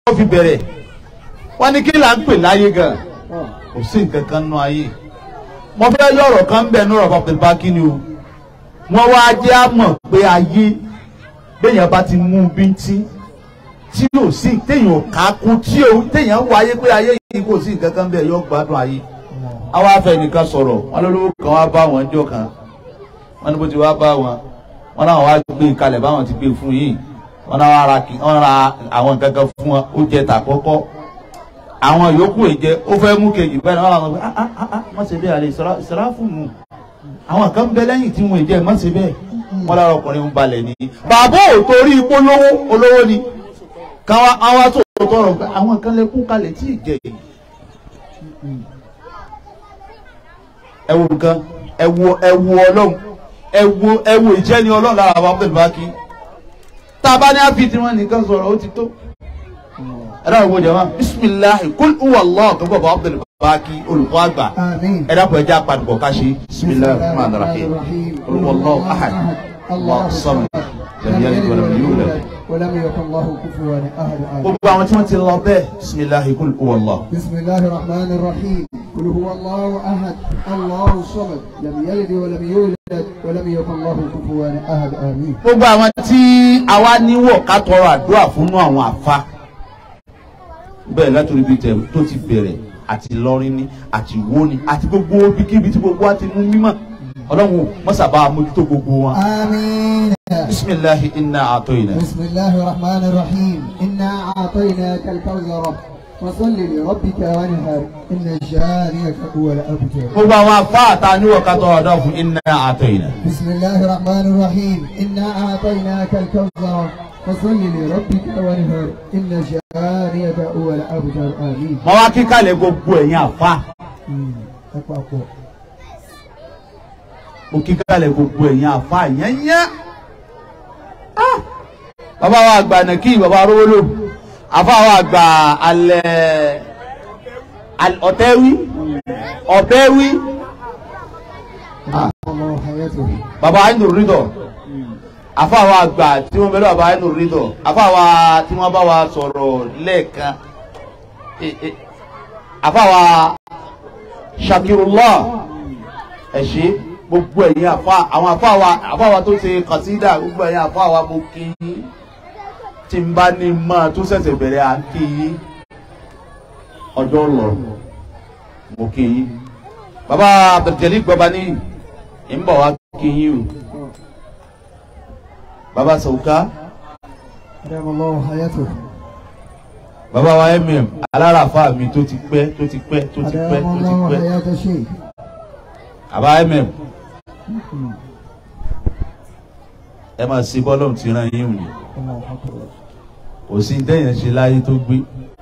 wọ́n fi bẹ̀rẹ̀ wọ́n ní kí là ń pè láyé gan kò sí nǹkan kan nú ayé mo fẹ́ lọ́rọ̀ kan bẹ̀ ní ọ̀rọ̀ Abdulbaki ni o wọ́n wá jẹ́ àmọ̀ pé ayé béèyàn bá ti mú bíntín tí ò sí téèyàn ò ká kún tí ò téèyàn wọ ayé pé ayé yìí kò sí nǹkan kan bẹ̀ yóò gbádùn ayé àwa afẹ́ nìkan sọ̀rọ̀ wọn lólówó kan wá bá wọn jọ kan wọn ní bó ti wá bá wọn wọn náà wá gbé kalẹ̀ báwọn ti gbé fún yìí wọn náà wá ra kí wọn ra àwọn nǹkan kan fún wọn ó jẹ tà kọ́kọ́ àwọn yòókù èjẹ ó fẹ́ mú kejì bẹ́ẹ̀ ni wọ́n làwọn ah ah ah má ṣe bẹ́ẹ̀ àlè ìsirafu nù àwọn kan bẹ lẹ́yìn tí wọ́n èjẹ má ṣe bẹ́ẹ̀ wọ́n lára ọkùnrin ń balẹ̀ ní. bàbá ò torí ipò lówó olówó ni káwọn àwọn àti òtò ọ̀rọ̀ pé àwọn kan lè kún kalẹ̀ tí ì jẹ yìí. ẹ wo nǹkan ẹ wo ẹ wo ọlọ́run ẹ wo ẹ wo ìjẹni ọlọ́run lára àwọn Abdulbaki tá a bá ní àfi tí wọ́n nìkan sọ̀rọ̀ ó ti tó ẹ̀rọ ìwọ jama bisimilahi kul uwa allah tó bọ̀ bọ̀ Abdulbaki olùkọ́ àgbà آمين ẹ̀rọ àpò ẹja àpàdùkọ̀ ká ṣe bisimilahi rahman rahim olùkọ́ allah ahad allah samad lam yalid wa lam yulad. ولم يكن له كفوا احد آمين gbogbo àwọn tí wọ́n ti lọ bẹ́ẹ̀ bisimilahi kul uwa allah. بسم الله الرحمن الرحيم قل هو الله احد الله الصمد لم يلد ولم يولد ولم يكن له كفوا احد امين gbogbo àwọn tí àwa níwọ̀ ká tọrọ àdúrà fún àwọn àfa bẹ́ẹ̀ látòrí bíi tẹ̀ tó ti bẹ̀rẹ̀ àti lọ́rin ní àti wó ni àti gbogbo ibikíbi tí gbogbo wa ti mú mímọ́ ọlọ́run mọ́sàbá mójútó gbogbo wọn. امين bisimilahi inna atoyina. بسم الله الرحمن الرحيم انا اعطيناك الكوثر فصل لربك وانهر ان شانئك هو الابتر gbogbo àwọn àfa àta níwọ̀ ká tọrọ àdúrà fún inna atoyina. بسم الله الرحمن الرحيم انا اعطيناك الكوثر فصل لربك وانهر ان شانئك هو الابتر امين mọ wá kíkàlẹ̀ gbogbo ẹ̀yin àfa أمم. أكبر. mo kíkàlẹ̀ gbogbo ẹ̀yin àfa yẹ́nyẹ́. Ah! bàbá wa àgbà nàkí bàbá arówólò àfa wa àgbà alẹ́ al- ọ̀tẹ́wí ọ̀bẹ́wí الله حياته bàbá ainú rídọ̀ àfa wa àgbà tí wọ́n bẹ̀rẹ̀ bàbá ainú rídọ̀ àfa wa tí wọ́n bá wa sọ̀rọ̀ lẹ́ẹ̀kan Eh, eh, àfa wa Shakirullah ẹ ṣé gbogbo ẹ̀yin àfa àwọn àfa wa àfa wa tó ṣe kàsídà gbogbo ẹ̀yin àfa wa mo kí yín tí n bá ní máa tó ṣẹ̀ṣẹ̀ bẹ̀rẹ̀ à ń kí yín ọjọ́ lọ mo kí yín bàbá Abdul gbọba ní ń bọ̀ wá kí yín o bàbá Sàwùká أدام الله حياته bàbá wa mm aláràfà mi tó ti pẹ́ tó ti pẹ́ tó ti pẹ́ أدام tó ti الله pẹ́ حياة الشيخ bàbá mm ẹ máa ṣe bọ́lọ̀ tí ran yín òní الله أكبر kò sí dẹ́yìn ṣe láyé tó gbé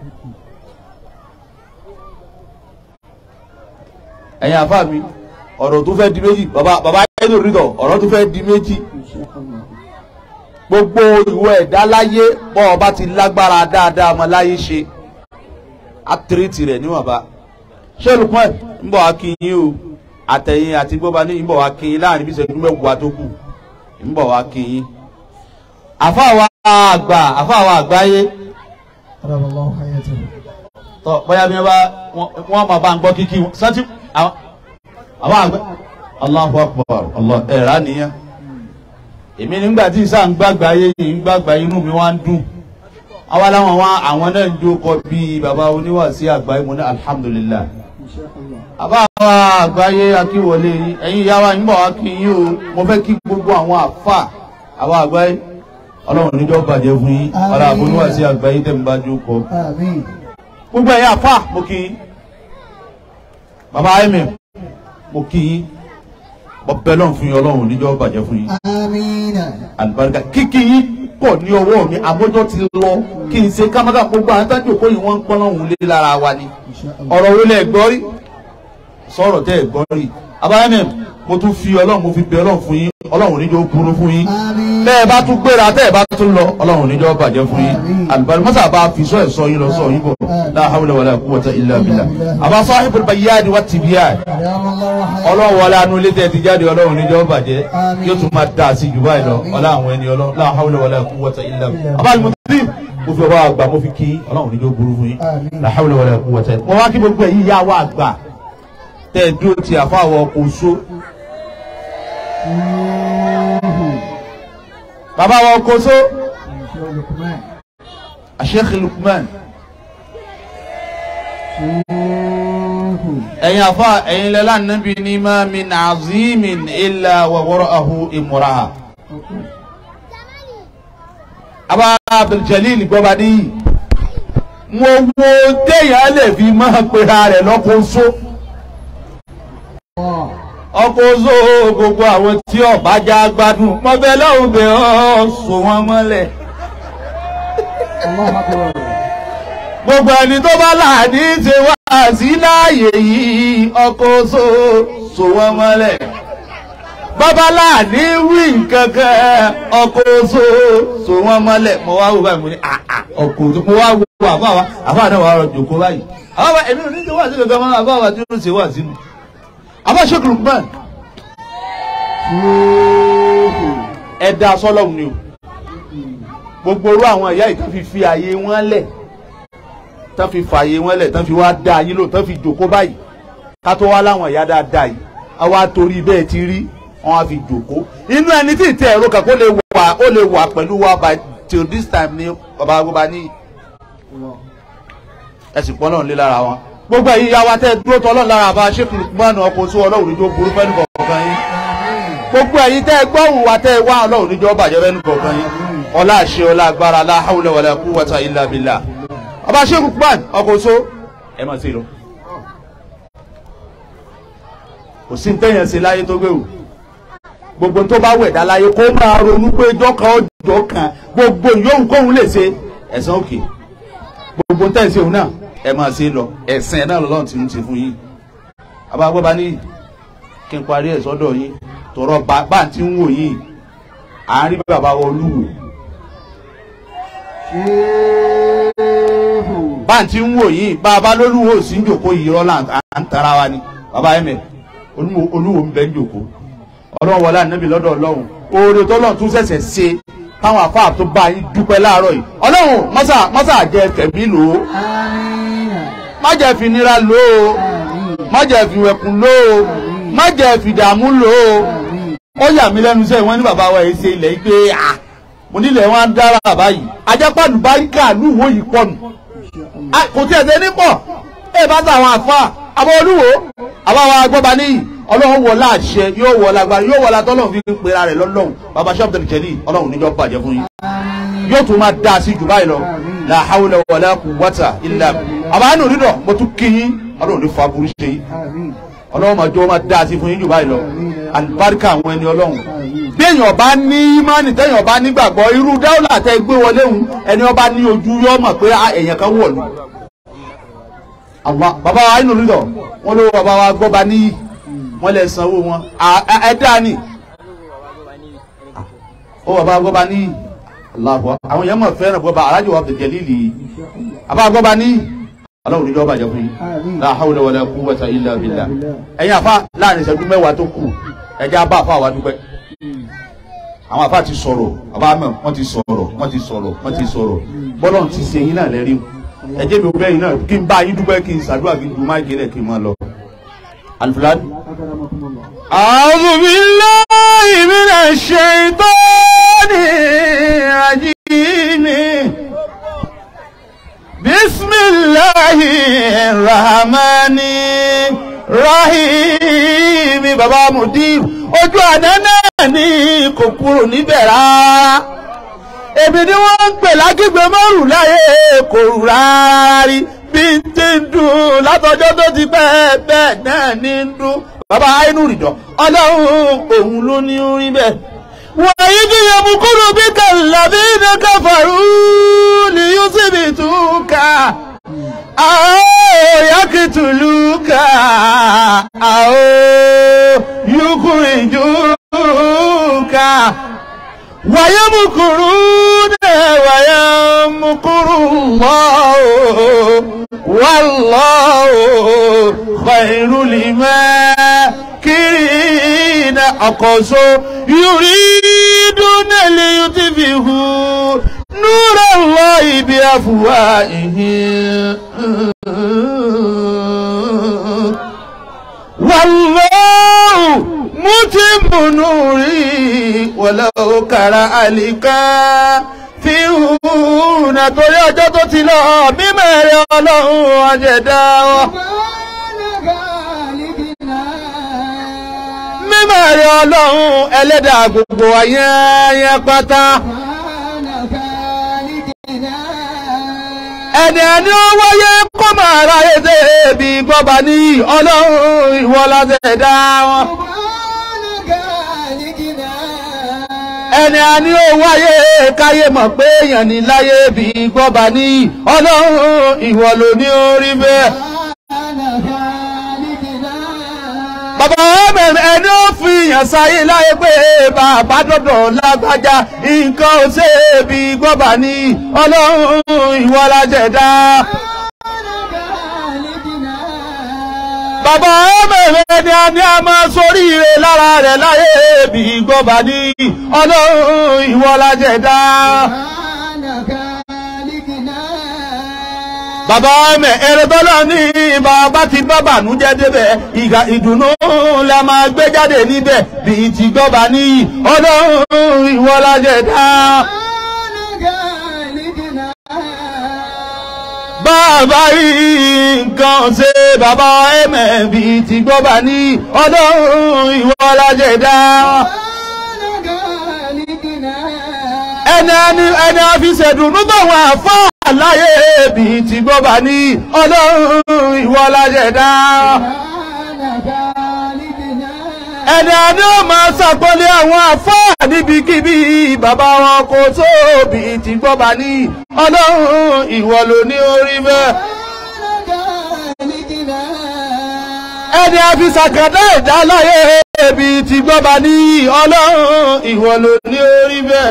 ẹ̀yin àfáà mi ọ̀rọ̀ tó fẹ́ di méjì bàbá bàbá ẹ̀dùn rítọ̀ ọ̀rọ̀ tó fẹ́ di méjì إن شاء الله gbogbo ìwọ ẹ̀dá láyé bọ́ ọba ti lágbára dáadáa ọmọ láyé ṣe àtìrìtì rẹ̀ níwọ̀nba ṣé olùkọ́ ẹ̀ ń bọ̀ wá kí yín o àtẹ̀yìn àti gbọ́ba ní ń bọ̀ wá kí yín láàrin bí ìṣẹ́jú mẹ́wàá tó kù ń bọ̀ wá kí yín. àfáàwọ̀ àgbà àfáàwọ̀ àgbáyé أدام الله حياته tọ bóyá bí wọ́n bá wọ́n máa bá ń gbọ́ kíkí wọn sọ́tí àwọn àwọn àgbà Allahu Akbar Allah ẹ̀rá nìyẹn èmi nígbà tí sáà ń gbàgbà ayé yìí ń gbàgbà inú mi wá ń dùn àwa láwọn wá àwọn náà ń jókòó bíi bàbá oníwàásí àgbáyé mo ní alhamdulillah إن شاء الله àbá àwọn àgbáyé akíwọlé yín ẹ̀yin ìyá wa yín bọ̀ wá kí yín o mo fẹ́ kí gbogbo àwọn àfà àwọn àgbáyé ọlọ́run níjọ́ bàjẹ́ fún yín ọlọ́run àbọ̀ oníwàásí àgbáyé tẹ̀ ń bá jókòó آمين gbogbo ẹ̀yin àfà mo kí yín bàbá ayémi mo kí yín mo bẹ̀ lọ́n fún yín ọlọ́run níjọ́ bàjẹ́ fún yín آمين àlùbáríkà kíkí yín pọ̀ ní ọwọ́ mi àmójọ́ ti lọ kí n ṣe kámákà gbogbo àwọn tájú òkú yìí wọ́n ń pọ́n lọ́hùn lé lára wa ni إن شاء الله ọ̀rọ̀ wo lẹ gbọ́ rí sọ̀rọ̀ tẹ́ ẹ̀ gbọ́ rí abáyẹ́mẹ̀ mo tún fi ọlọ́run mo fi bẹ̀ ọlọ́run fún yín ọlọ́run níjọ́ burú fún yín آمين bẹ́ ẹ bá tún gbéra tẹ́ ẹ bá tún lọ ọlọ́run níjọ́ bàjẹ́ fún yín Àmín. àlùbárí mọ́sà bá fi sọ ẹ̀ sọ yín lọ sọ yín bọ̀ Àmín. la hawla wala quwwata illa billah àbá sahibul bayyani wat tibyan أدام الله حياته ọlọ́run wọlé anú ilé tẹ́ ti jáde ọlọ́run níjọ́ bàjẹ́ Àmín. yóò tún máa dà sí jù báyìí lọ Àmín. ọlá àwọn ẹni ọlọ́run la hawla wala quwwata illa billah Billah. àbá alimọ̀tí mo fi ọba àgbà mo fi kí ọlọ́run níjó burú fún yín Àmín. la hawla wala quwwata mo wá kí gbogbo ẹ̀yin yá wa àgbà tẹ́ ẹ dúró ti àfáwọ̀ ọkọ̀ oṣó bàbá wa ọkọ̀ oṣó Sheikh Lukman ẹ̀yin àfa ẹ̀yin lẹ́la nàbí ní ma min azimin illa wa wara'ahu imra'a. Aba Abdul-Jalil gbọ́ba níyì. Mo wo téèyàn lè fi máa pera rẹ̀ lọ́kọ̀ oṣó. Ọkọ̀ oṣó gbogbo àwọn tí ọ̀bá já gbádùn. Mo bẹ lọ́hùn bẹ̀ ọ́ sọ wọ́n mọ́lẹ̀. Gbogbo ẹni tó bá láàdí ṣe wá sí láàyè yìí ọkọ̀ oṣó sọ wọ́n mọ́lẹ̀. Babalá ní wí nǹkan kan ọkọ̀ oṣó sọ wọ́n mọ́lẹ̀. Mo wá wò báyìí mo ní àà ọkọ̀ oṣó mo wá wo àbá wa àbá náà wà rọ̀ jòkó báyìí. Àwọn ọba èmi ò ní ṣe wá sí kankan mọ́ àbá wa tí ó ṣe wá sínú. Àbá Sheikh Lukman ẹ̀dá sọ́lọ́hún ni o. Gbogbo orú àwọn ìyá yìí tó fi fi àyè wọn lẹ̀ tán fi fààyè wọn lẹ̀ tán fi wá dá yín lò tán fi jòkó báyìí ká tó wá láwọn ìyá dáadáa yìí a wá torí bẹ́ẹ̀ ti rí wọn á fi jòkó inú ẹni tí ìtẹ́ ẹ̀rọ kan kó lè wà ó lè wà pẹ̀lú wa by till this time ní bàbá agbóba ní ẹ̀sìn pọ́n náà lé lára wọn. gbogbo ẹ̀yin ìyá wa tẹ́ ẹ dúró tọ́ ọlọ́run lára àbá Sheikh Lukman ọkọ̀ oṣù ọlọ́run níjó burú fẹ́nu kọ̀ọ̀kan yín gbogbo ẹ̀yin tẹ́ ẹ gbọ́hùn wa tẹ́ ẹ wá ọlọ́run níjó bàjẹ́ fẹ́nu kọ̀ọ̀kan yín ọlá àṣẹ ọlá agbára la hawla wala quwwata illa billah ọba Sheikh Lukman ọkọ̀ oṣù ẹ máa ṣe lọ. kò sí ntẹ́yẹn ṣe láyé tó gbé o gbogbo tó bá wẹ̀dá láyé kó máa ronú pé ọjọ́ kan ọjọ́ kan gbogbo yòówù kóhun lè ṣe ẹ̀san òkè gbogbo ntẹ́yẹn ṣe òun náà ẹ máa ṣe lọ ẹ̀sìn ẹ̀ náà lọ́lọ́run ti ń ṣe fún yín abáwọ́ ní kí n parí ẹ̀ sọ́dọ̀ yín tọrọ bá ń ti ń wò yín àárín bàbá wa olúwo bá ń ti ń wò yín bàbá lólúwo sí ń jòkó yìí rọ́lá à ń tara wa ni bàbá ẹ̀mẹ̀ olúwo ń bẹ ń jòkó ọlọ́run wọlé ànábì lọ́dọ̀ ọlọ́run oore tọ́lọ́run tún ṣẹ̀ṣẹ̀ ṣe táwọn afáà tó bá yín dúpẹ́ láàárọ̀ yìí ọlọ́run mọ́sà mọ́sà jẹ tẹ̀mí lò ó má jẹ́ fi nira lò ó má jẹ́ fi wẹ̀kùn lò ó má jẹ́ fi dààmú lò ó ó yà mí lẹ́nu sẹ́yìn wọ́n ní bàbá wa yìí ṣe ilẹ̀ yìí pé à mo nílẹ̀ wọn á dára báyìí ajápàdù báríkà lúwo yìí pọ̀ nù kò tí ẹ̀ ṣe ní pọ̀ ẹ bá tàwọn àfáà àbọ̀ olúwo àbáwá agbọ́ba níyì ọlọ́run wọlá àṣẹ yóò wọlá agbára yóò wọlá tọ́lọ́run fi ń pera rẹ̀ lọ́lọ́run bàbá Sheikh Abdul Jalil ọlọ́run níjọ́ bàjẹ́ fún yín yóò tún máa dá sí jù báyìí lọ la hawla wala quwwata illa àbá nù dídọ̀ mo tún kí yín ọlọ́run ní fa burú ṣe yín ọlọ́run máa jọ máa dá sí fún yín jù báyìí lọ àlùbáríkà àwọn ẹni ọlọ́run bí èèyàn bá ní ìmánì téèyàn bá nígbàgbọ́ irú dáwọ́lá tẹ gbé wọlé òun ẹni ọba ní ojú yọ mọ̀ pé èèyàn kan wọ̀ lù àwọn bàbá wa inú lílọ wọn ló bàbá wa gbọ́ba níyì wọn lè sanwó wọn ẹ dá ní. ó bàbá gbọ́ba níyì aláàbọ̀ àwọn èèyàn mọ̀ fẹ́ràn gbọ́ba alájọ wa Abdul Jalil yìí bàbá gbọ́ba níyì ọlọ́run níjọ́ bàjẹ́ fún yín la hawla wala quwwata illa billah ẹ̀yin àfa láàrin ìṣẹ́jú mẹ́wàá tó kù ẹ̀jẹ̀ abá àfa wa dúpẹ́ àwọn àfa ti sọ̀rọ̀ àbá mọ̀ wọ́n ti sọ̀rọ̀ wọ́n ti sọ̀rọ̀ wọ́n ti sọ̀rọ̀ bọ́lọ̀ ti ṣe yín náà lẹ́rìí ẹjẹ mi ò bẹ́yìn náà kí n bá yín dúpẹ́ kí n ṣàdúrà kí n dùn máa gẹ́lẹ̀ kí n máa lọ. alifilani. a'udhu billahi minash shaitani rajim bismillahi rahmani rahim baba mudir ojú àná náà ni kò kúrò níbẹ̀ rárá èmi ni wọ́n ń pè lágbègbè márùn láyé kò rù rárá rí bí n ti ń dùn látọjọ́ tó ti pẹ́ bẹ́ẹ̀ náà ní ń dùn bàbá inú rìndọ̀ ọlọ́run òun ló ní orin bẹ́ẹ̀. wàyí bí yẹmu kúrò bí kàlàbí ní káfàrú ni yóò sì bí túkà àwọn yakituluka àwọn yukurinjuka. ويمكرون ويمكر الله والله خير الماكرين أقصوا يريدون ليطفئوا نور الله بأفواههم والله متم نوري ولو كره الكافرون torí ọjọ́ tó ti lọ mímọ́ ẹ̀rẹ́ ọlọ́run àjẹ̀dá wa. mímọ́ ẹ̀rẹ́ ọlọ́run ẹlẹ́dàá gbogbo ayẹyẹ pátá. ẹni ẹni ó wáyé kó máa ráyè dé ibi gbọ́ba ní ọlọ́run ìwọ láṣẹ̀dá wọn. ẹni ẹni ó wáyé káyé mọ̀ pé èèyàn ní láyé bí gbọ́ba ní ọlọ́run ìwọ ló ní orí bẹ́ẹ̀. bàbá mẹ́rin ẹni ó fi yàn sáyé láyé pé bàbá dọ̀dọ̀ lágbájá nǹkan ò ṣe é bí gbọ́ba ní ọlọ́run ìwọ láṣẹ̀dá. bàbá mẹ́rin ni a ní a máa sóríire lára rẹ̀ láyé bí gbọ́ba ní ọlọ́run ìwọ láṣẹ̀dá. bàbá mẹ́ ẹ̀rẹ́ tọ́lọ́ ní bàbá ti bá bànújẹ́ débẹ̀ ìgbà ìdùnnú la máa gbé jáde níbẹ̀ bí ti gbọ́ba ní ọlọ́run ìwọ láṣẹ̀dá. bàbá yìí nǹkan ṣe bàbá ẹ̀mẹ̀ bí ti gbọ́ba ní ọlọ́run ìwọ láṣẹ̀dá. ẹni ẹni ẹni àfisẹ̀dùnú báwọn àfáà láyé bí ti gbọ́ba ní ọlọ́run ìwọ láṣẹ̀dá. ẹni ẹni ó máa ṣàpọ́nlé àwọn àfáà níbikíbi bàbá wọn kò tó bí ti gbọ́ba ní ọlọ́run ìwọ ló ní orí bẹ́ẹ̀. ẹni àfisàkàdá ìdá láyé bí ti gbọ́ba ní ọlọ́run ìwọ ló ní orí bẹ́ẹ̀.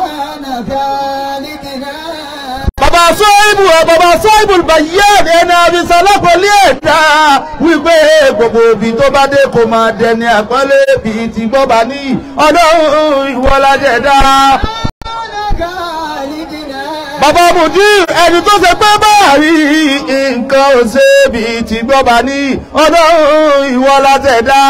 Bàbá Sọ́ìbù bàbá Sọ́ìbù bàyẹ́ ẹni àbísọ́lọ́pọ̀lé ẹ̀dá wípé gbogbo òbí tó bá dé kò máa dẹni àpọ́nlé bí ti gbọ́ba ní ọlọ́run ìwọlájẹ̀dá. Bàbá Mùdí ẹni tó ṣe pé báàrí nǹkan ò ṣe bí ti gbọ́ba ní ọlọ́run ìwọlájẹ̀dá.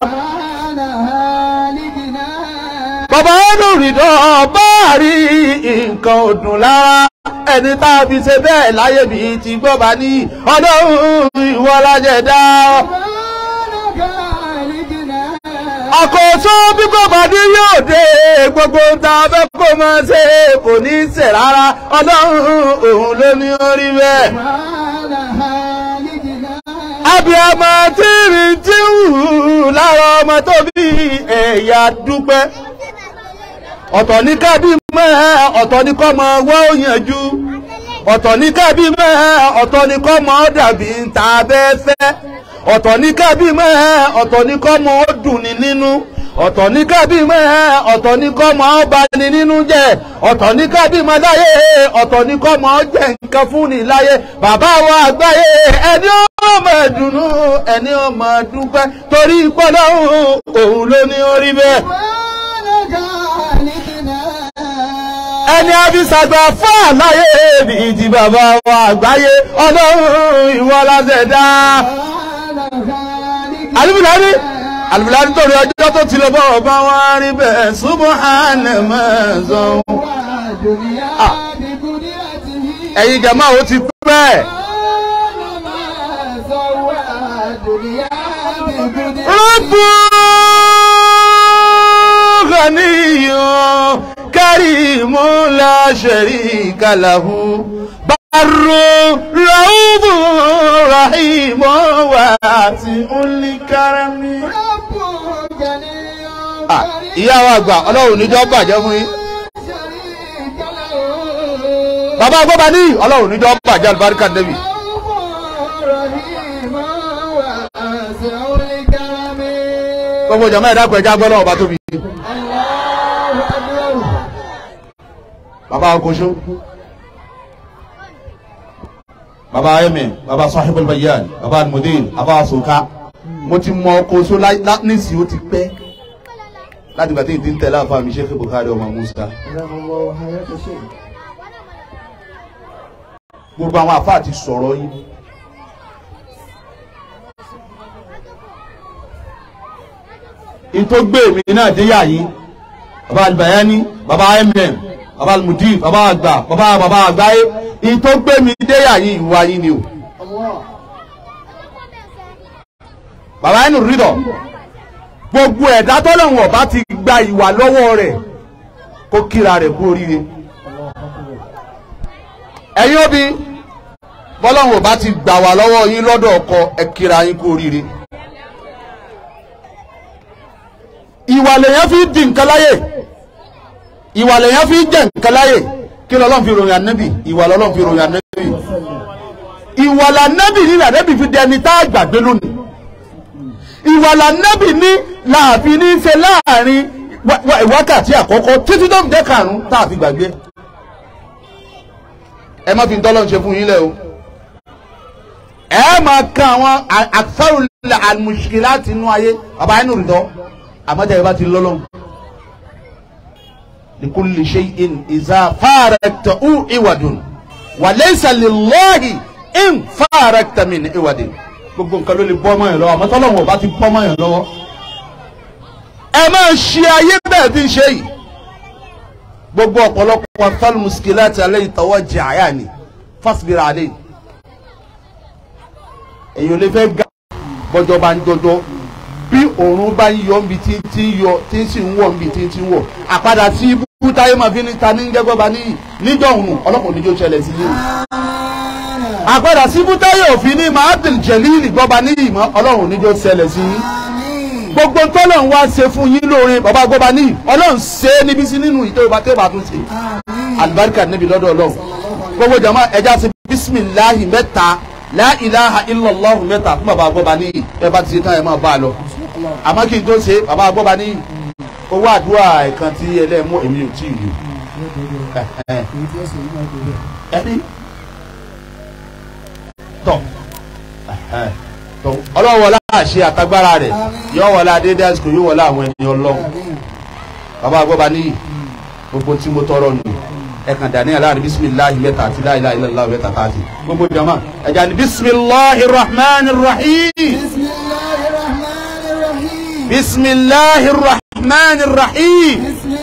Bàbá olùrìdọ̀ báàrí nǹkan ò dùn lára ẹni tá a fi ṣe bẹ́ẹ̀ láyé bí ti gbọ́ba ní ọlọ́run ìwọ lájẹ̀dá. àkóso bí gbọ́ba ní yóò dé gbogbo ta fẹ́ kó máa ṣe kò ní í ṣe rárá ọlọ́run òun ló ní orí bẹ́ẹ̀. abiyamọ tí rí tí wù lára ọmọ tó bí ẹ̀yà dúpẹ́ ọ̀tọ̀ ní kábí mẹ́ ọ̀tọ̀ ní kọ́ mọ wọ́ òyìnjú ọ̀tọ̀ ní kábí mẹ́ ọ̀tọ̀ ní kọ́ mọ dàbí ta bẹ́ẹ̀ fẹ́ ọ̀tọ̀ ní kábí mẹ́ ọ̀tọ̀ ní kọ́ mọ dùn ní nínú ọ̀tọ̀ ní kábí mẹ́ ọ̀tọ̀ ní kọ́ mọ bá ní nínú jẹ́ ọ̀tọ̀ ní kábí mọ́ láyé ọ̀tọ̀ ní kọ́ mọ jẹ́ nǹkan fún ní láyé bàbá wa àgbáyé ẹni ó mọ̀ dùnú ẹni ó mọ̀ dúpẹ́ torí pọ́lọ́hún òun ló ní orí bẹ́ẹ̀ ẹni àfisàgbà fún àláyé bí ti bàbá wa àgbáyé ọlọ́run ìwọ lásẹ̀dá. alùpùpù alùpùpù torí ọjọ́ tó ti lọ bọ́ ọba wọn rí bẹ́ẹ̀ subhana mẹ́sàn-án. ẹ̀yin jàmá ó ti pẹ́. rọ́bù ghaniyun. كريم لا شريك له بر رؤوف رحيم واسع الكرم ìyá wa àgbà ọlọ́run níjọ́ bàjẹ́ fún yín bàbá gbọ́ba ní ọlọ́run níjọ́ bàjẹ́ àlùbáríkà nẹ́bì gbogbo jàmá ẹ̀dá pẹ̀já gbọ́dọ̀ ọba tóbi bàbá akoso bàbá ayẹmẹ bàbá sahibul bayan bàbá almudir bàbá asoka mo ti mọ akoso nísì ó ti pẹ́ láti gbà tí ìdí ń tẹ̀lé àfa mi Sheikh Bukhari ọmọ Musa gbogbo àwọn àfáà ti sọ̀rọ̀ yín. ìtò gbé mi náà dé yà yín baba alibayani baba mm baba almudif baba àgbà baba baba àgbáyé ìtò gbé mi dé yà yín ìwà yín ni o. baba ẹnu rídọ̀ gbogbo ẹ̀dá tọ́lọ́hún ọba ti gba ìwà lọ́wọ́ rẹ̀ kó kíra rẹ̀ kú oríire. ẹ̀yin òbí bọ́lọ́hún ọba ti gbà wá lọ́wọ́ yín lọ́dọ̀ ọkọ ẹ kíra yín kú oríire. ìwà lèyàn fi di nǹkan láyè ìwà lèyàn fi jẹ nǹkan láyè kí lọ́lọ́run fi ròyìn ànábì ìwà lọ́lọ́run fi ròyìn ànábì ìwà lànábì ní lànábì fi dẹni tá a gbàgbé lónìí ìwà lànábì ní làáfi ní í ṣe láàrin wákàtí àkọ́kọ́ títí tó ń jẹ́ karùn-ún tá a fi gbàgbé ẹ má fi ń tọ́lọ́ ṣe fún yín lẹ́ o ẹ máa kan àwọn àkàrò àmùsùkì láti inú ayé bàbá inú rìndọ́ àmọ́jà yẹn bá ti lọ́lọ́ likulli shay'in iza faraktahu iwadun wa laysa lillahi in farakta min iwadin gbogbo nǹkan ló lè bọ́ ọmọ yẹn lọ́wọ́ àmọ́ tọ́lọ́wọ́ bá ti bọ́ ọmọ yẹn lọ́wọ́ ẹ máa ṣe ayé bẹ́ẹ̀ tí ń ṣe yìí gbogbo ọ̀pọ̀lọpọ̀ afẹ́lú muskilati alẹ́ ìtọ́wọ́ jẹ àyà ni fásibira alẹ́ yìí èyí ò lè fẹ́ ga bọ́jọ́ bá ń jọjọ́ bí òòrùn bá ń yọ níbi tí tí ń yọ tí ń sì ń wọ̀ níbi tí ń ti ń wọ̀ àpadà tí ibú táyé máa fi ní ta ní gẹ́gọ́ bá níyì níjọ́ òun ọlọ́pàá oníjó ṣẹlẹ̀ sí yìí àpadà sí ibú táyé òfin ní mahadum jẹ̀líìlì gbọ́ba níyì mọ́ ọlọ́run oníjó ṣẹlẹ̀ sí yìí gbogbo tọ́lọ̀ ń wá ṣe fún yín lóore bàbá gbọ́ba níyì ọlọ́run ṣe é níbi sí nínú ìtọ́ ìbá tẹ́ bá tún ṣe alibarika níbi lọ́dọ̀ ọlọ́run gbogbo jama ẹja sí bisimilahi mẹ́ta la ilaha illallah mẹ́ta fún bàbá gbọ́ba níyì ẹ bá ti ṣe tán ẹ máa bá a lọ àmọ́ kí n tó ṣe bàbá gbọ́ba níyì owó àdúrà ẹ̀kan tí ẹlẹ́mú èmi ò tí ì lò ẹni tọ̀ tọ̀ ọlọ́run wọlá àṣẹ àtagbára rẹ̀ yóò wọlá dédé àsìkò yóò wọlá àwọn ẹni ọlọ́run bàbá gbọ́ba níyì gbogbo tí mo tọrọ nù ẹ̀kan dání aláàrin bisimilahi mẹ́ta àti láìláì ilàlá mẹ́ta káàtì gbogbo jama ẹ̀já ni bisimilahi rahman rahim. بسم الله الرحمن الرحيم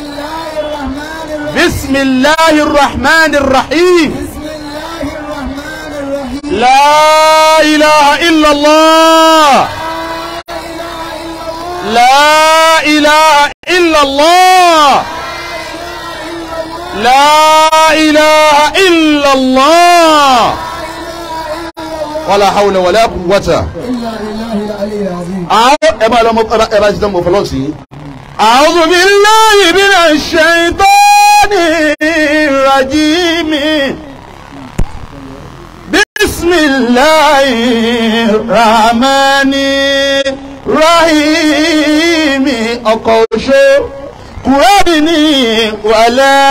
بسم الله الرحمن الرحيم بسم الله الرحمن الرحيم بسم الله الرحمن الرحيم لا إله إلا الله لا إله إلا الله لا إله إلا الله ولا حول ولا قوة إلا بالله العلي العظيم أعوذ إبا لما إبا جدا مفلوسي أعوذ بالله من الشيطان الرجيم بسم الله الرحمن الرحيم أقوشو قرآني ولا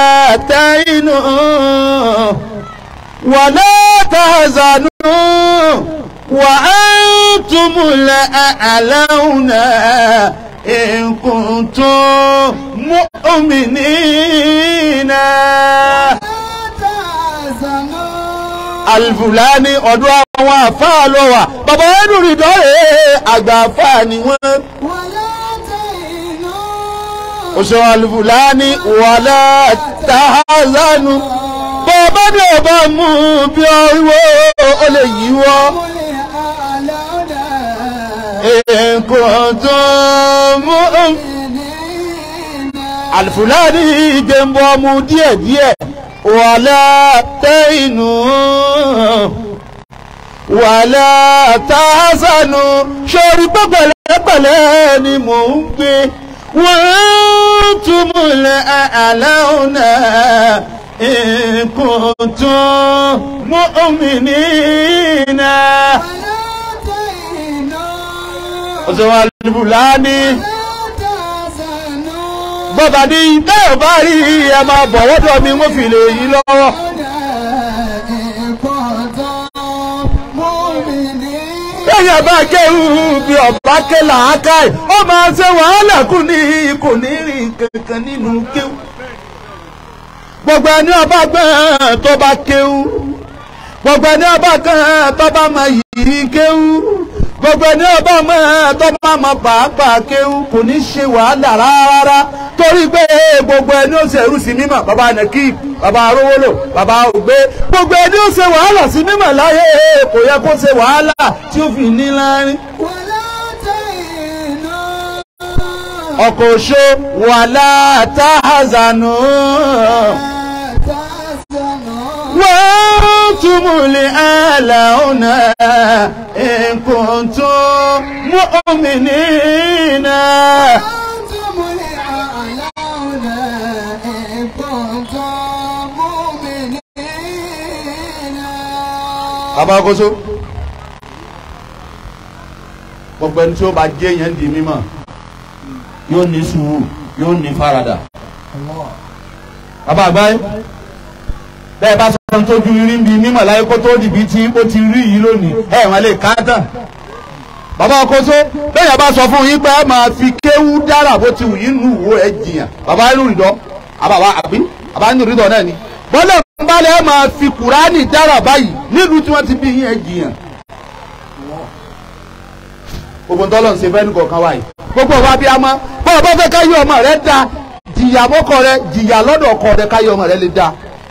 تعينوا ولا تحزنوا وأنتم الأعلون إن كنتم مؤمنين alifulani ọdún àwọn àfáà lọ wà bàbá ẹnu rìndọ́ rẹ̀ àgbà àfáà ni wọ́n. oṣù alifulani wàlá tahazanu bàbá ní ọba mú bí ọwọ́ ó lè yíwọ́. nǹkan tó mú alifulani jẹ́nbọ́ mu díẹ̀díẹ̀ wàlá tẹ́yìnú wàlá tahazanu sórí pẹ́pẹ́lẹ́pẹ́lẹ́ ni mò ń gbé wọ́n túmùlẹ̀ àlàónà in kuntum mu'minina. ọ̀sẹ̀ wa lùbùlání. bọ́bá ní bẹ́ẹ̀ bá rí ẹ máa bọ̀ wọ́dọ̀ mi wọ́n fi lè yí lọ́wọ́. Bẹ́ẹ̀ni bá kéwù bí ọ̀bá ké làákàì, ó máa ṣe wàhálà kù ní kò ní rìn kankan nínú kéwù. Gbogbo ẹni ọba gbọ́n tó bá kéwù, gbogbo ẹni ọba kan tó bá mọ yìí kéwú gbogbo ẹni ọba mọ tó bá mọ pàápàá kéwú kò ní ṣe wàhálà rárá torí pé gbogbo ẹni ó ṣe ẹrú sí mímọ́ bàbá nakib bàbá arówólò bàbá ògbé gbogbo ẹni ó ṣe wàhálà sí mímọ́ láyé kò yẹ kó ṣe wàhálà tí ó fi ní láárín ولا تهنوا ọkọ̀ òṣó wàhálà táhàzánù ولا تحزنوا wọ́n túmùlẹ̀ àlàónà ìkùntún mọ́mìnínà. أنتم الأعلون إن كنتم مؤمنين bàbá ọkọ̀ṣó gbogbo ẹni tí ó bá jẹ́ yẹn di mímọ́ yóò ní sùúrù yóò ní faradà. الله bàbá àgbáyé bẹ́ẹ̀ bá sọ tójú rí bí mímọ̀ láyé kó tó dìbí tí ó ti rí yìí lónìí ẹ̀ wọ́n lè ká tán. bàbá ọkọ̀ṣó bẹ́ẹ̀ yẹn bá sọ fún yín pé ẹ máa fi kéwú dára bó ti wù yín nù wó ẹ jìyàn bàbá inú rìndọ́ àbàbà àbí bàbá inú rìndọ́ náà ni. bọ́lá ń bá lẹ́ máa fi kùránì dára báyìí nílùú tí wọ́n ti bí yín ẹ jìyàn. gbogbo ntọ́lọ̀ ń ṣe fẹ́ nìkọ̀ọ̀kan wáyé gbogbo wa bí a mọ́ bọ́ọ̀ bá fẹ́ káyé ọmọ rẹ da jìyà mọ́kọ rẹ jìyà lọ́dọ̀ ọkọ rẹ káyé ọmọ rẹ lè da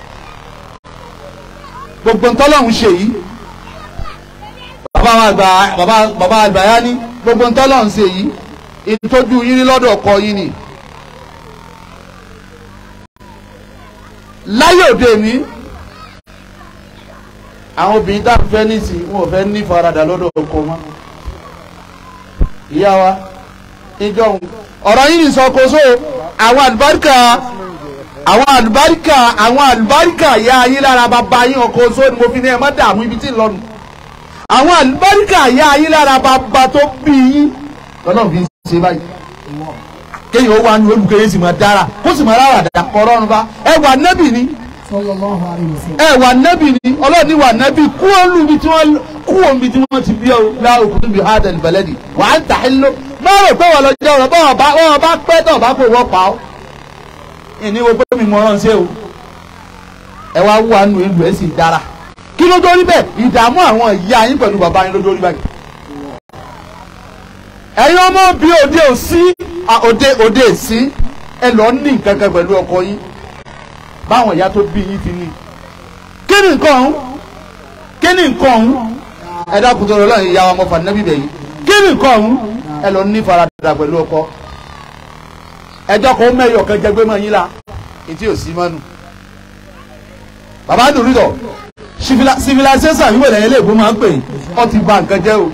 gbogbo ntọ́lọ̀ ń ṣe yìí bàbá wa àgbà bàbá bàbá àgbàyá ní gbogbo ntọ́lọ̀ ń ṣe yìí ìtọ́jú yín ní lọ́dọ̀ ọkọ yín ni láyé òde mi àwọn obìnrin tá a fẹ́ nísìnyí wọn ò fẹ́ ní faradà lọ́dọ̀ ọkọ mọ́ ìyá wa ìjọ ọ̀rọ̀ yìí nìsọ kó so àwọn àlùbáríkà àwọn àlùbáríkà àwọn àlùbáríkà ìyá ayé lára bàbá yín ọkọ̀ so ni mo fi ní ẹ má dààmú ibi tí ń lọ́nu àwọn àlùbáríkà ìyá ayé lára bàbá tó bí yín lọ́nà fi ń ṣe báyìí kéèyàn ó wà ní olùkẹ́yẹ sì máa dára kó sì máa rárá dà kọ́rọ́ ọ̀run bá ẹ wà nẹ́bì ni صلى الله عليه وسلم ẹ wà nẹ́bì ni ọlọ́run ní wà nẹ́bì kú olùbi tí wọ́n kú omi tí wọ́n ti bí ọ láàrú kúndùn bí hádẹ́lì bẹ̀lẹ́dì wà á ń tà ẹ́ ló máa rò pé wọ́n lọ jẹ́ ọ̀rọ̀ bọ́ọ̀ bá wọ́n bá pẹ́ tọ̀ bá kó wọ́n pa ọ́ ìní wo pé mi mọ̀ ọ́n ṣe o ẹ wá wà nù ìlú ẹ̀ sì dára kí ló dórí bẹ́ẹ̀ ìdààmú àwọn ìyá yín pẹ̀lú bàbá yín ló dórí báyìí ẹ̀yin ọmọ bí òde òsí òde òde èsí ẹ lọ ní nǹkan kan pẹ̀lú ọkọ yín báwọn ìyá tó bí yín ti ní kí ni nǹkan ọ̀hún kí ni nǹkan ọ̀hún ẹ dákun tó lọ lọ́yìn ìyá wa mọ́fà nẹ́bí bẹ̀yìn kí ni nǹkan ọ̀hún ẹ lọ ní faradà pẹ̀lú ọkọ ẹjọ́ kan mẹ́yọ̀ kan jẹgbẹ́ mọ́ yín la etí ò sí mọ́nu bàbá dùrúdọ̀ civilization yìí wẹ̀lẹ̀ ilé ìbò máa ń pè ọ́ ti bà nǹkan jẹ́ o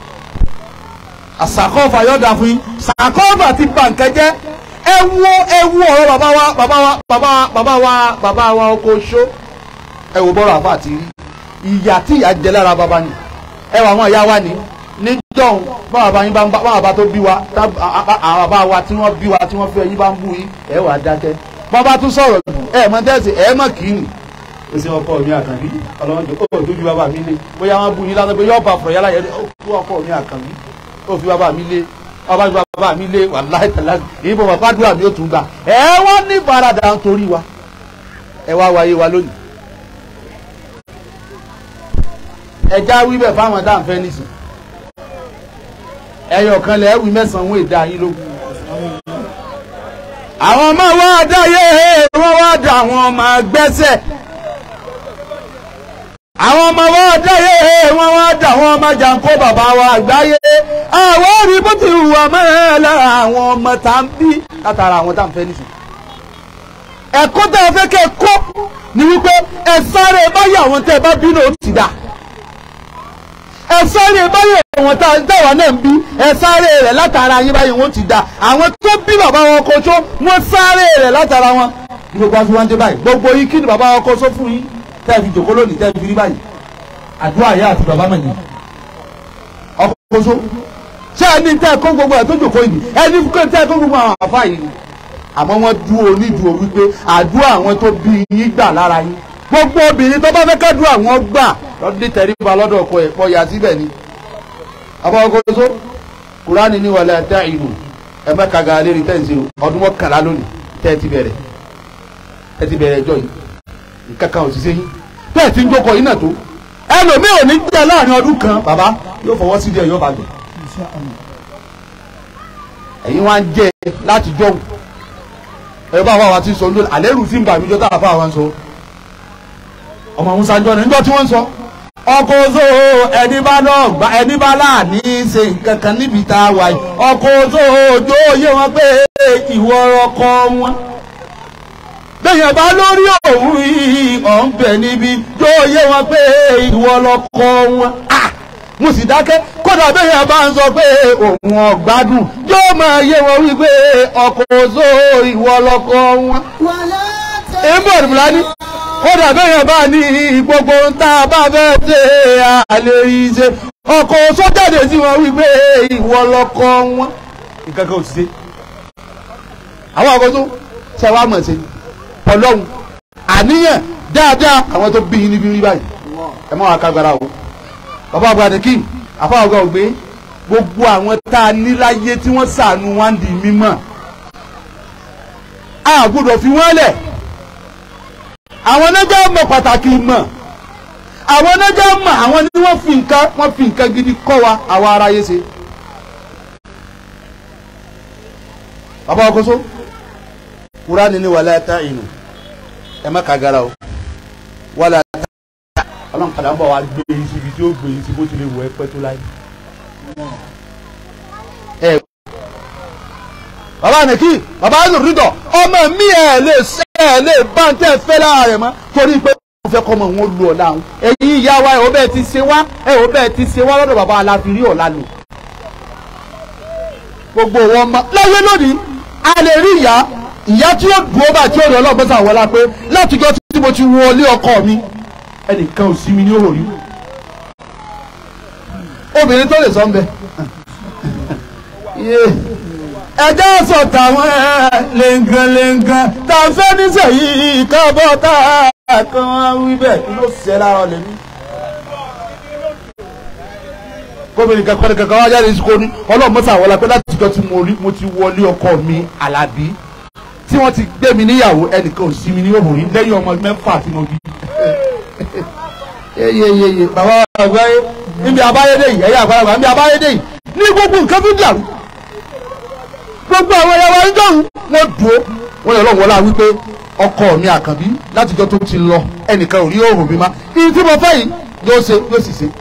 àsàkọ́fà yọ̀dà fún yín sàkọ́fà ti bà nǹkan jẹ́ ẹ wo ẹ wo ọ̀rọ̀ bàbá wa bàbá wa bàbá wa bàbá wa bàbá wa oko ṣó ẹ wo bọ́rọ̀ àfa àti rí ìyà tí ìyà jẹ lára bàbá ni ẹ wà àwọn ìyá wa ni níjọ́hun báwa bá yín bá ń bá báwa bá tó bí wa tá àwọn bàbá wa tí wọ́n bí wa tí wọ́n fẹ́ yín bá ń bú yín ẹ wà á dákẹ́ bàbá tún sọ̀rọ̀ jù ẹ mọ tẹ́sí ẹ mọ̀ kì í nì ó sì ọkọ mi àkànbí ọlọ́run tó ó tójú bàbá mi lé bóyá wọ́n bú yín lásán pé yọ́ọ̀ bá fọ̀rọ̀ yálà yẹn ó ọkọ mi àkànbí ó fi bàbá mi lé ọba ju bàbá mi lé wàláì tàlá èyí bọ̀ bàbá dúrà mi ó tún gbà ẹ wọ́n ní faradà nítorí wa ẹ wá wáyé wa lónìí. ẹja wíbẹ̀ fáwọn tá à ń fẹ́ nísìn ẹyọ kan lẹ̀ wí mẹ́sàn-án wọ́n èdè ayé lógún. àwọn ọmọ wa dáyé wọ́n wá dà àwọn ọmọ gbẹ́sẹ̀ àwọn ọmọ wa dáyé wọ́n wá dà àwọn ọmọ jàǹkó bàbá wa àgbáyé àwọn òbí bó ti hùwà mẹ́rin lára àwọn ọmọ tá à ń bí látara àwọn tá à ń fẹ́ nísìn. ẹ̀kọ́ tá a fẹ́ kẹ́ kó ni wípé ẹ sáré báyìí àwọn tẹ́ ẹ bá bínú ó ti dà ẹ sáré báyìí àwọn táwa náà ń bí ẹ sáré rẹ̀ látara yín báyìí wọ́n ti dà àwọn tó bí bàbá wọn kó tó wọ́n sáré rẹ̀ látara wọn. ní gbogbo àti wọn dé báyìí gbogbo yín kí ni bàbá wọn kó só fún yín tẹ́ ẹ fi jòkó lónìí tẹ́ ẹ fi rí báyìí àdúrà yá àti bàbá mẹ́yìn ọkọ̀ kó só ṣé ẹni tẹ́ ẹ kó gbogbo ẹ̀ tó jòkó yìí ẹni tẹ́ ẹ kó gbogbo àwọn àfa yìí àmọ́ wọ́n dúró onídùú wípé àdúrà àwọn tó bí yín gbà lára yín gbogbo obìnrin tó bá fẹ́ kádùá àwọn gbà lọ́dún tẹríba lọ́dọ̀ ọkọ ẹ̀ pọ̀ yà síbẹ̀ ni. abọ́kọ́só kúránì ní wàlẹ̀ àtẹ ìlú ẹ má kàga lérí tẹ̀sí o ọdún mọ́kànlá lónìí tẹ́ ẹ ti bẹ̀rẹ̀ ẹ ti bẹ̀rẹ̀ ẹjọ́ yìí ìkankan ò sì ṣe yín tẹ́ ẹ ti ń jókòó yín náà tó ẹlòmíì ò ní jẹ́ láàrin ọdún kan bàbá yóò fọwọ́ sí díẹ̀ yóò bá gbẹ̀ ẹ̀yin wá ń jẹ́ láti jọ́hùn ẹ bá wà wá ti sọ ní àlẹ́rù sí ń bà mí jọ́ tá a fà wá ń sọ ọmọ musa jọ ní níjọ́ tí wọ́n ń sọ ọkọ̀ oṣó ẹni bá náà gba ẹni bá láàní ṣe nǹkan kan níbi tá a wà yìí ọkọ̀ oṣó ojú òye wọn pé ìwọ ọkọ wọn bẹ́yẹn bá lórí òun yìí ọ̀n bẹ̀ níbi yóò yé wọn pé ìwọ lọkọ wọn Ah! mo sì dákẹ́ kódà bẹ́yẹn bá ń sọ pé òun ọ̀gbádùn yóò máa yé wọn wípé ọkọ̀ oṣó ìwọ lọkọ wọn ولا èébò ìrìnlá ní kódà bẹ́yẹn bá ní gbogbo ń tá a bá fẹ́ ṣe àlè ìṣe ọkọ̀ sọ́jáde sí wọn wípé ìwọ lọkọ wọn. nǹkan kan ò ti ṣe àwọn ọkọ̀ tó ṣe wá mọ̀ ṣe ọlọ́run àníyàn dáadáa àwọn tó bí yín níbi rí báyìí ẹ má wàá kágbára o bàbá àgbà ní kí àfáà ọgá ògbé gbogbo àwọn tá a ní láyé tí wọ́n ṣàánú wá ń di mímọ́ a gbọ́dọ̀ fi wọ́n lẹ̀ àwọn onájà mọ̀ pàtàkì mọ̀ àwọn onájà mọ̀ àwọn ni wọ́n fi nǹkan wọ́n fi nǹkan gidi kọ́ wa àwa aráyé ṣe. bàbá ọkọ̀ṣọ́ kúránì ní wàlá ta ìnù ẹ má kagara o wàlá ta ọlọ́run padà ń bọ̀ wá gbé yín síbi tí ó gbé yín sí bó ti lè wọ ẹ pẹ́ tó láyé. ẹ bàbá nìkí bàbá nìrìdọ̀ ọmọ mi ẹ̀ lè ṣe ẹ̀ lè bá ń tẹ́ fẹ́ lára rẹ̀ mọ́ torí pé wọ́n fẹ́ kọ́ ọmọ wọn lu ọ̀la àwọn ẹ̀yin ìyá wa ẹ̀ ò bẹ́ẹ̀ ti ṣe wá ẹ̀ ò bẹ́ẹ̀ ti ṣe wá lọ́dọ̀ bàbá aláfirí ọ̀la lò gbogbo wọn ma láyé lónìí a lè rí ìyá ìyá tí ó dùn ó bá tí ó rí ọlọ́gbọ́n sàn wọlá pé látijọ́ tí mo ti wọlé ọkọ mi ẹnìkan ò sí mi ní òòrí obìnrin tó lè sọ ń bẹ ẹjẹ́ sọ tàwọn lẹ́ngànlẹ́ngàn tá a fẹ́ nísẹ̀yìí kábọ̀ tá a kan wí bẹ́ẹ̀ kí ló ṣe lára lèmi. gómìnà kankan kankan wá jáde sí kò ní ọlọ́run mọ́sá wọlé pé láti jọ tí mo rí mo ti wọlé ọkọ mi alábí tí wọ́n ti gbé mi níyàwó ẹnìkan ò sí mi ní òmùrí lẹ́yìn ọmọ mẹ́fà tí mo bí. yeyeyeye bàbá àgbáyé níbi abáyédè yìí ẹ̀yà àgbàlagbà níbi abáyédè yìí ní gbogbo nǹkan fi dàrú gbogbo àwọn ẹ̀yà wa ń dọ̀rùn wọ́n dúró wọ́n yọ lọ́wọ́ la wípé ọkọ mi àkànbí látijọ́ tó ti lọ ẹnìkan ò rí òòrùn mi má iye tí mo fẹ́ yìí yóò ṣe yóò sì ṣe.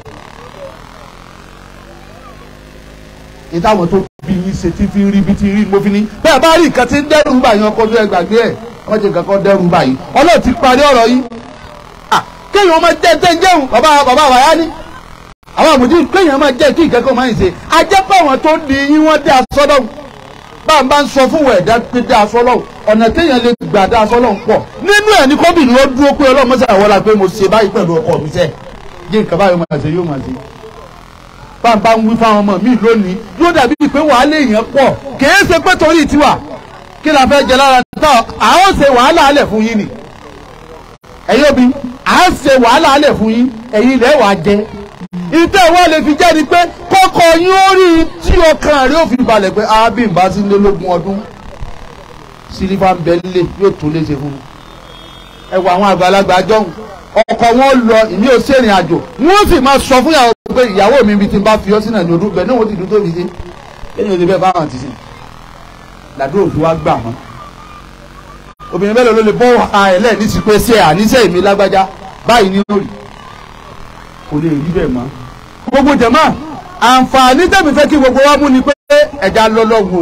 ìtàwọn tó bí yín ṣe tí fi rí bí ti rí mo fi ní bẹ́ẹ̀ bá rí nǹkan tí ń dẹ́rù báyìí ọkọ tó ẹ gbàgbé ẹ̀ wọ́n ti nǹkan kan dẹ́rù báyìí ọlọ́run ti parí ọ̀rọ̀ yìí kéèyàn máa jẹ́ tẹ́ ń jẹun bàbá bàbá àwáyá ní àwọn àmùdí kéèyàn máa jẹ́ kí nǹkan kan máa ń ṣe ajẹ́pẹ́ àwọn tó di yín wọ́n dé aṣọ lọ́hùn bá a bá ń sọ fún ẹ̀dá pé dé aṣọ lọ́hùn ọ̀nà téèyàn lè gbà dé aṣọ lọ́hùn pọ̀ nínú ẹ̀ ní kọ́bìnrin ó dúró pé ọlọ́run mọ́sá àwọn la pé mo ṣe báyìí pẹ̀lú ọkọ mi sẹ́ yé nǹkan báyìí máa ṣe yóò máa ṣe bá a bá ń wí fáwọn ọmọ mi lónìí yóò dàbí pé wàhálà èèyàn pọ̀ kìí ṣe pé torí tiwa kí la fẹ́ jẹ lára náà àwọn ṣe wàhálà alẹ̀ fún yín ni ẹ̀yin òbí à ń ṣe wàhálà alẹ̀ fún yín ẹ̀yin ilẹ̀ wàá jẹ ìtẹ́ wọn lè fi jẹ́ ni pé kọ́kọ́ yín ó rí tí ọkàn rẹ̀ ó fi balẹ̀ pé ábí ń bá sí lé lógún ọdún sílífà ń bẹ nílé yóò tún léṣe fún un ẹ wọ àwọn àgbàlagbà jọ̀hún ọkọ wọn lọ ìmí ò sẹ́rìn àjò wọ́n sì máa sọ fún ìyàwó pé ìyàwó mi ibi tí n bá fi ọ́ sínú ẹ̀ní ọdún bẹ́ẹ̀ náà wọ́n ti dúró tóbi sí lẹ́yìn òde bẹ́ẹ̀ báwọn ti sìn làdúrà òfin wa gbà wọ́n obìnrin mélòó ló lè bọ́ àìlẹ́ ní sí pé ṣé àníṣe ìmí lágbájá báyìí ní lórí kò lè rí bẹ́ẹ̀ mọ́. gbogbo jẹ̀mọ́ àǹfààní tẹ̀mí fẹ́ kí gbogbo wa mú ni pé ẹja lọ lọ́wọ́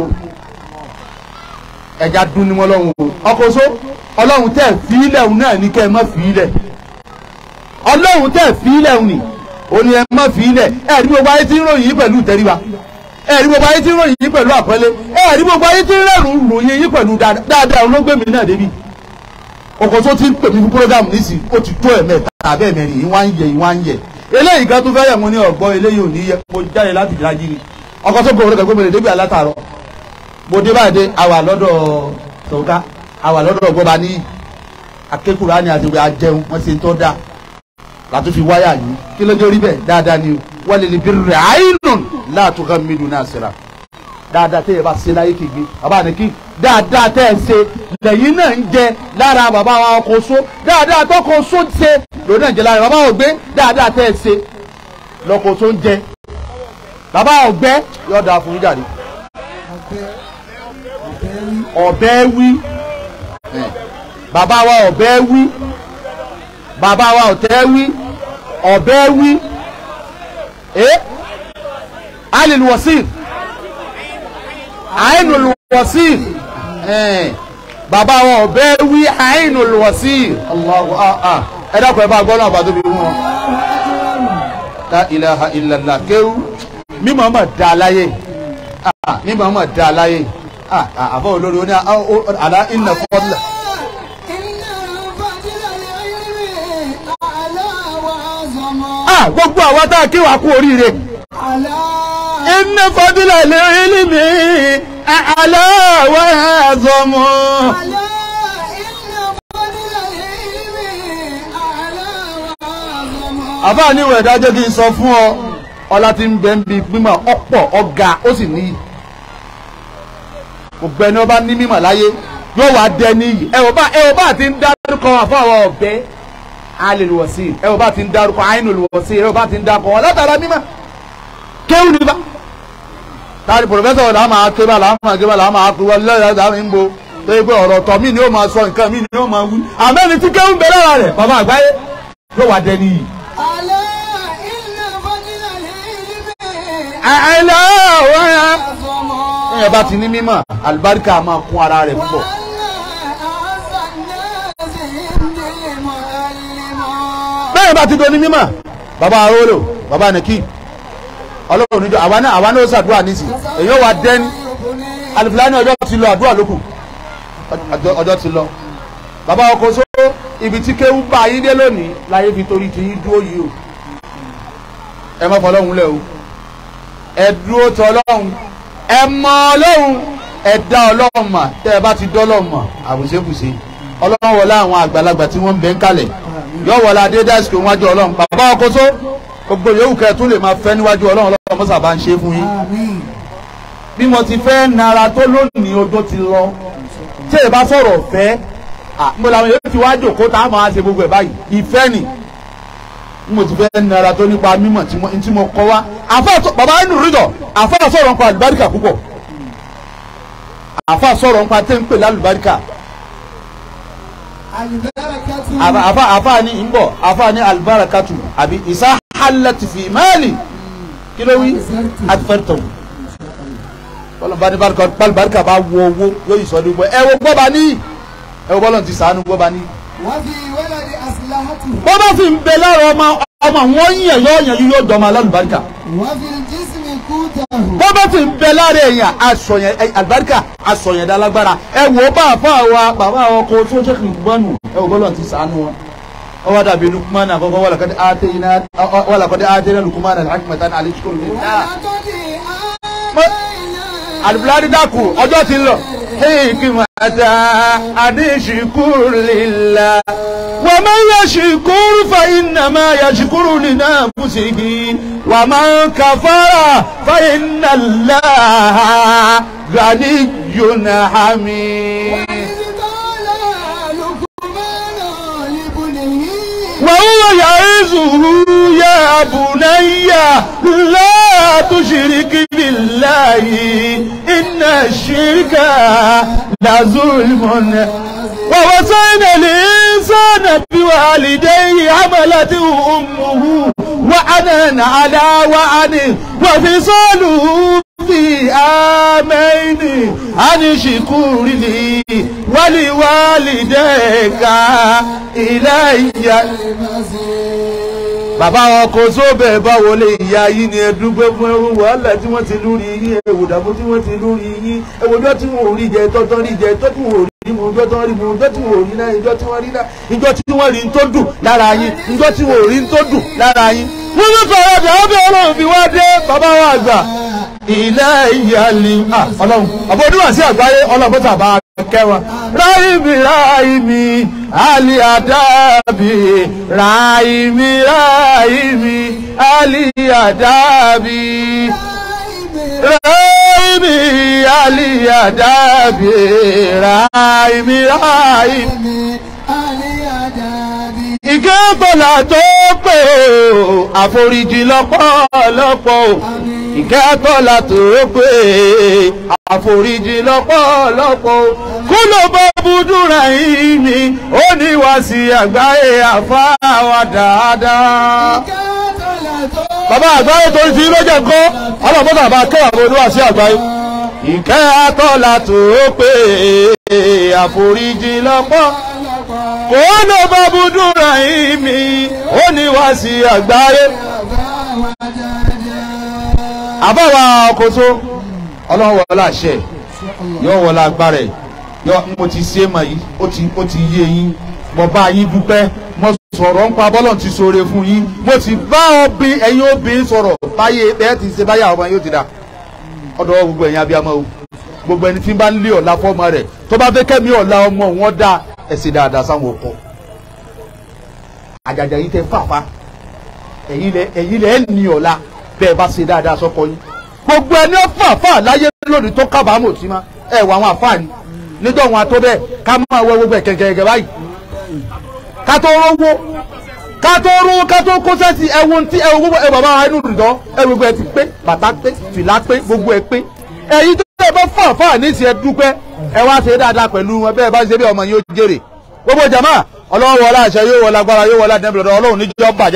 ẹja dún ní wọn lọ́wọ́ ọkọ̀ọ́sọ ọlọ́run tẹ̀ fílẹ̀ òun náà ní kẹ́ ẹ má fílẹ̀ ọlọ́run tẹ̀ fílẹ̀ òun ni òun ni ẹ má fílẹ̀ ẹ rí gbogbo ayé tí ń ròyìn yín pẹ̀lú ìtẹríba ẹ rí gbogbo ayé tí ń ròyìn yín pẹ̀lú àpọ́nlé ẹ rí gbogbo ayé tí ń rẹ̀rùn ròyìn yín pẹ̀lú dáadáa òun ló gbé mi náà débi ọkọ̀ tó ti ń pè mí fún program nísìnyí ó ti tó ẹ̀mẹ́ta tàbí ẹ̀mẹ́rin yìí wá ń yẹ yìí wá ń yẹ eléyìí kan tó fẹ́ yẹ̀ mo ní ọ̀gbọ́n eléyìí ò ní yẹ mo jáde láti ìdájí ni ọkọ̀ tó gbòòrò kẹ́kọ́ mẹ́rin débi alátàrọ̀ mo dé báyìí dé àwà lọ́dọ̀ tòká àwà lọ́dọ̀ ọgbọ́ba ní akékùrá ni àti ìwé ajẹun wọ́n ti ń tọ́ da látún fi wáyà yìí kí ló dé orí bẹ́ẹ̀ dáadáa ni wọ́n lè lè bí rẹ̀ àìnùn láàtúkà mídùn náà síra dáadáa tẹ́ ẹ bá ṣe láyé kìgbé bàbá ní kí dáadáa tẹ́ ẹ ṣe lẹ́yìn náà ń jẹ lára bàbá wa ọkọ̀ so dáadáa tọkọ̀ so ṣe lòun náà ń jẹ lára bàbá ògbé dáadáa tẹ́ ẹ ṣe lọkọ̀ so ń jẹ bàbá ọ̀gbẹ́ yóò dáa fún yín jáde ọ̀bẹ wí bàbá wa ọ̀bẹ wí bàbá wa ọ̀tẹ́ wí ọ̀bẹ wí ẹ́ alil wasir ainul wasir ẹ̀ bàbá wa ọ̀bẹ wí ainul wasir Allahu ah ẹ dákun ẹ bá gbọ́ náà bá tóbi wọn la ilaha illallah kéwú mímọ́ mọ̀ dá láyé mímọ́ mọ̀ dá láyé àbọ̀ olórí oní àlá ìnà fọ́dúlà. gbogbo àwa tá a kí wa kú oríire. ìnà fọ́dúlà lè rí mi àlá wa zọmọ. àbá ní ìwẹ̀ ìdájọ́ kí n sọ fún ọ ọlá tí ń bẹ ń bi mímọ̀ ọ̀pọ̀ ọ̀gá ó sì níyì gbogbo ẹni ọba ní mímọ̀ láyé yóò wá dẹ níyì ẹ ò bá ẹ ò bá ti ń dárúkọ àfọwọ́ ọ̀bẹ alèlùwọ̀sí ẹ ò bá ti ń dárúkọ àìnùlùwọ̀sí ẹ ò bá ti ń dárúkọ wọn látara mímọ̀ kéwù ní bá táàrí pòfẹ́sọ̀ là máa ké bá là máa ké bá là máa kú wọlé lọ́yà dàmí ń bo tó yẹ pé ọ̀rọ̀ tọ̀ mí ni ó máa sọ nǹkan mí ni ó máa wí àmẹ́ni tí kéwù ń bẹ lára rẹ̀ bàbá àgbáyé yóò wá dẹ níyì. àìlọ́ wọ́n yá èèyàn bá ti ní mímọ̀ àlùbáríkà máa kún ara rẹ̀ púpọ̀. bẹ́ẹ̀ bá ti do ní mímọ̀ bàbá arólò bàbá nìkí ọlọ́run níjọ àwa náà àwa náà ó ṣàdúrà nísì èyí ó wà dẹ́ni alifilani ọjọ́ ti lọ àdúrà lókù ọjọ́ ti lọ bàbá ọkọ̀ só ibi tí kéwú bá yín dé lónìí láyé fi torí ti yín dúró yìí o ẹ má fọlọ́hún lẹ̀ o ẹ dúró tọ ọlọ́run ẹ mọ ọlọ́run ẹ dá ọlọ́run mà tẹ́ ẹ bá ti dọ́lọ́run mà àbùsébùsé ọlọ́run wọlé àwọn àgbàlagbà tí wọ́n ń bẹ ń kalẹ̀ yóò wọlé adédásíkò níwájú ọlọ́run bàbá ọkọ tó gbogbo yòówù kẹ́ ẹ tún lè máa fẹ́ níwájú ọlọ́run ọlọ́run mọ́sà bá ń ṣe fún yín bí mo ti fẹ́ nara tó lónìí odó ti lọ tí ẹ bá sọ̀rọ̀ fẹ́ mo làwọn yóò ti wá jòkó tá a máa ṣe gbogbo ẹ̀ báyìí ìfẹ́ ni mo ti fẹ́ nara tó nípa mímọ̀ tí mo kọ́ wá àfa bàbá ẹnu rídọ̀ àfa sọ̀rọ̀ nípa àlùbáríkà púpọ̀ àfa sọ̀rọ̀ nípa tẹ́ ń pè lálùbáríkà àfa àfa ni ń bọ̀ àfa ni àlùbáríkàtù àbí ìsá halati fi máàlì kí ló wí àti fẹ́ tọ̀ bọ́lá ní bálùbáríkà bá wọ owó yóò yìí sọ ní gbọ́ ẹ wo gbọ́ bá ní ẹ wo bọ́lá ti sàánú gbọ́ bá ní wọ́n fi wẹ́lẹ̀ di asilahati. bó bá sì ń bẹ lára ọmọ ọmọ wọn yàn yóò yàn yóò dọ̀mọ alálùbáríkà wọ́n fi jísìmì kútahu. bó bá sì ń bẹ lára èèyàn asọ̀yàn àlùbáríkà asọ̀yàn dálágbára ẹ wò ó bá àfa wa bàbá àwọn ọkọ tó ṣe kì í gbọ́nù ẹ wò bọ́lọ̀ ti sànú wọn. ó wá dàbí lukumana àkọ́kọ́ wà làkọ́dé àtẹ̀yìnà wà làkọ́dé àtẹ̀yìnà lukumana alhakimata alẹ́ ṣukuru ní. alùpùpù dàkú ọjọ́ ti ń lọ. hikimata adéṣikúrú lílá. ومن يشكر فإنما يشكر لنفسه ومن كفر فإن الله غني حميد وهو يعظه يا بني لا تشرك بالله إن الشرك لظلم ووصينا الإنسان بوالديه حملته أمه وعنا على وعن وفصاله في آمين أن شكر لي ولوالديك إلي bàbá wọn kò sóbẹ̀ báwo lè ìyá yín ni ẹ dúpẹ́ fún ẹrú wàhálà tí wọ́n ti lórí yín ẹ̀wò dàbò tí wọ́n ti lórí yín ẹ̀wòjọ́ tí wọ́n ò rí jẹ tọ́tọ́ rí jẹ tọ́ tí wọ́n ò rí mu ìjọ́ tí wọ́n rí mu ìjọ́ tí wọ́n ò rí náà ìjọ́ tí wọ́n rí náà ìjọ́ tí wọ́n rí tó dùn lára yín ìjọ́ tí wọ́n ò rí tó dùn lára yín. wọ́n ní sọ̀rọ̀ ọ̀dà ọbẹ̀ ọlọ́run fi wá dé bàbá wa àgbà ilẹ̀ ìyàlí ọlọ́run àbọ̀dúnwà sí àgbáyé ọlọ́run tàbá kẹwàá ráìmì ráìmì àlì àdábì ráìmì ráìmì àlì àdábì ráìmì àlìyàdàbí ráìmì ráìmì. ìkẹ́ bọ̀là tó pé o àforíjì lọ́pọ̀lọpọ̀ o ìkẹ́ bọ̀là tó pé àforíjì lọ́pọ̀lọpọ̀ o kú ló bọ́ búdúrà yìí ni ó ní wá sí àgbáyé àfáwà dáadáa. bàbá àgbáyé tó ń fi lójẹ kọ́ ọlọ́mọdé àbá kẹwàá ló wá sí àgbáyé. ìkẹ́ àtọ́là tó pé àforíjì lọ́pọ̀ kò ló bọ́ búdúrà yìí mi ó ní wá sí àgbáyé. àbáwá ọkọ̀tó ọlọ́run wọlé àṣẹ yóò wọlé agbára ẹ̀ yọ mo ti ṣe mà yìí ó ti ó ti yé yín mo bá yín dúpẹ́ mo sọ̀rọ̀ ń pa bọ́lọ̀ ti ṣoore fún yín mo ti bá ọbí ẹ̀yin obìnrin sọ̀rọ̀ báyé ẹ̀ ti ṣe báyà ọmọ yóò ti dà ọ̀dọ̀ gbogbo ẹ̀yin abiyamọ o gbogbo ẹni tí ń bá ń lé ọ̀la fọ́mọ rẹ̀ tó bá fẹ́ kẹ́mi ọ̀la ọmọ wọn dá ẹ̀sìn dáadáa sáwọn ọkọ àjàjà yìí tẹ fàfa ẹ̀yin lẹ ẹ̀yin lẹ ẹ̀ ní ọ̀la bẹ́ẹ̀ bá ṣe dáadáa sọ́kọ yín gbogbo ẹni fàfa láyé lónìí tó kábàámọ̀ sí ma ẹ̀ wọ àwọn àfáà ni níjọ́ wọn àtọ́ bẹ́ẹ̀ ká máa wọ gbogbo ẹ̀ kẹ̀kẹ́ báyìí ká tó rówó ká tó rówó ká tó kó sẹ́sì ẹ̀wọ̀n tí ẹ̀wọ̀n gbogbo ẹ̀ bàbá wa inú rìndọ́ ẹ̀ gbogbo ẹ̀ ti pé bàtà pé fìlà pé gbogbo ẹ̀ pé ẹ̀yin tó bẹ́ẹ̀ bá fà fà ní ìsìn ẹ̀ dúpẹ́ ẹ wá ṣe dáadáa pẹ̀lú wọn bẹ́ẹ̀ bá ṣe bí ọmọ yóò jèrè gbogbo jama ọlọ́run wọlé àṣẹ yóò wọlé agbára yóò wọlé àdẹ́bìrì ọlọ́run níjọ́ bàjẹ́